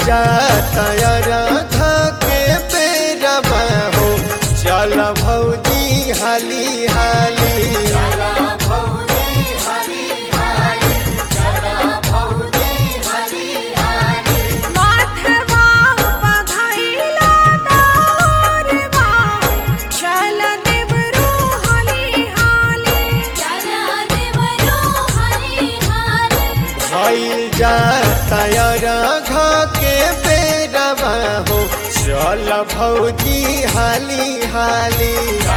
जाता राधा के बेरवा हो चल भौजी हाली हाली माथवा पधाइला तारवा चल देवरो हाली हाली चल देवरो हाली हाली भइल जाता राधा के बेरवा हो चल भौजी हाली हाली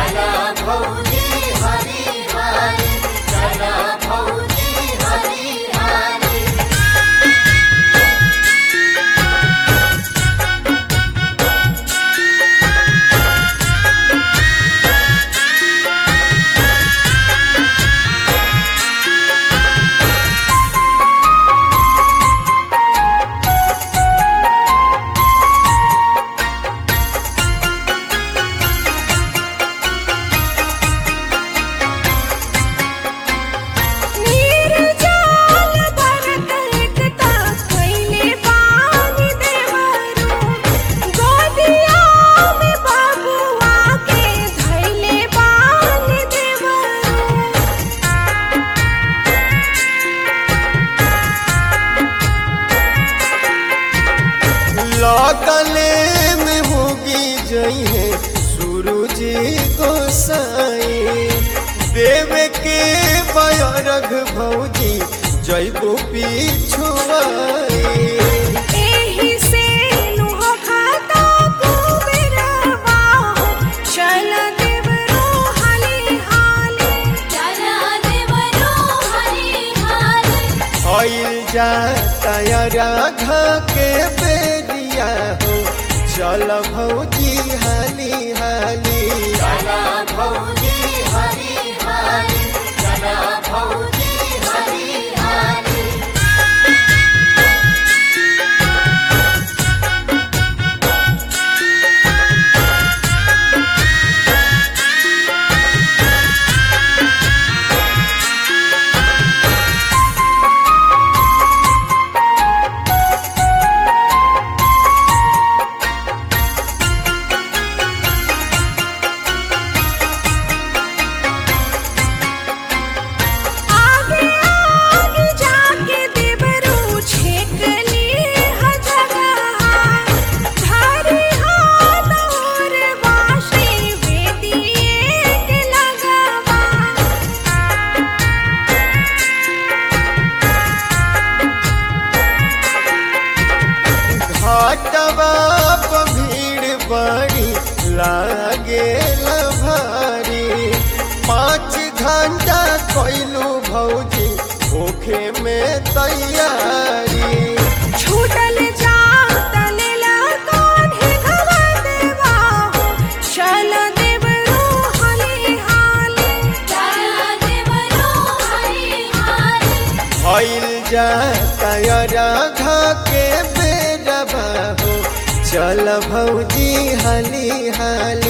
नीर जाल भरत एकता कैले पानी देवरो गोदिया में बबुआ के धैले पानी देवरो लगले में होगी जइहे सूरज गोसाई देव के बयरघ भौजी जैबो पिछुआई एही से नुह खाता कुबेरवा चल देवरो हाली हाली चल देवरो हाली हाली भइल जाता राघा के बेरिया हो चल भौजी हाली हाली आगे आगे जाके देवरो छेक ली हजगा धारी हाथ और बाशी वेदिए के लगावा घाटवा प भीड़ बड़ी लागे भारी पाँच घंटा कोइलू भौजी भूखे में तैयारी छूटल जात लेला कान्हे घवा देवा चल देवरो हाली हाली चल देवरो हाली हाली भइल जाता राघा के बेरवा हो चल भौजी हाली हाली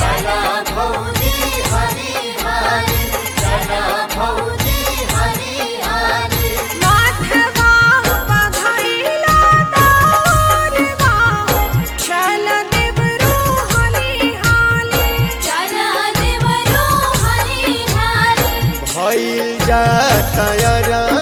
माथवा पधाइला तारवा चल देवरो हाली हाली चल देवरो हाली हाली भइल जाता